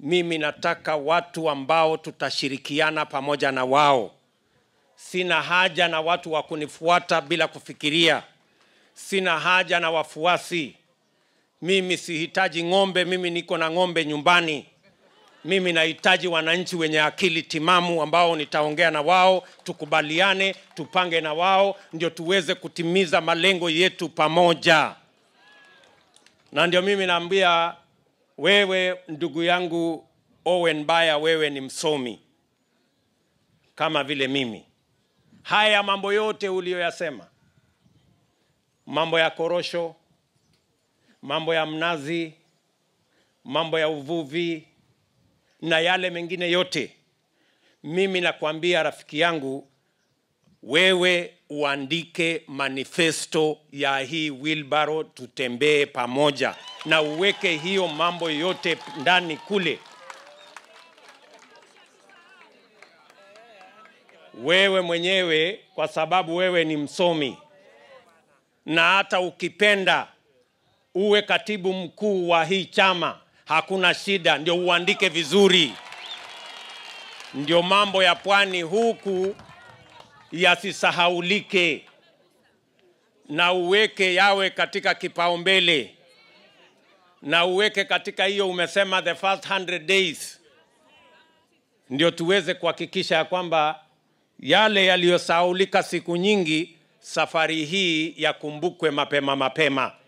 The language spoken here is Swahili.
mimi nataka watu ambao tutashirikiana pamoja na wao. Sina haja na watu wa kunifuata bila kufikiria. Sina haja na wafuasi. Mimi sihitaji ng'ombe, mimi niko na ng'ombe nyumbani. Mimi nahitaji wananchi wenye akili timamu ambao nitaongea na wao, tukubaliane, tupange na wao, ndio tuweze kutimiza malengo yetu pamoja. Na ndio mimi naambia wewe, ndugu yangu Owen Baya, wewe ni msomi kama vile mimi. Haya mambo yote uliyoyasema, mambo ya korosho, mambo ya mnazi, mambo ya uvuvi na yale mengine yote, mimi nakwambia rafiki yangu, wewe uandike manifesto ya hii wheelbarrow, tutembee pamoja na uweke hiyo mambo yote ndani kule. Wewe mwenyewe, kwa sababu wewe ni msomi, na hata ukipenda uwe katibu mkuu wa hii chama, hakuna shida, ndio uandike vizuri, ndio mambo ya pwani huku yasisahaulike, na uweke yawe katika kipaumbele, na uweke katika hiyo umesema the first 100 days, ndio tuweze kuhakikisha ya kwamba yale yaliyosahaulika siku nyingi, safari hii yakumbukwe mapema mapema.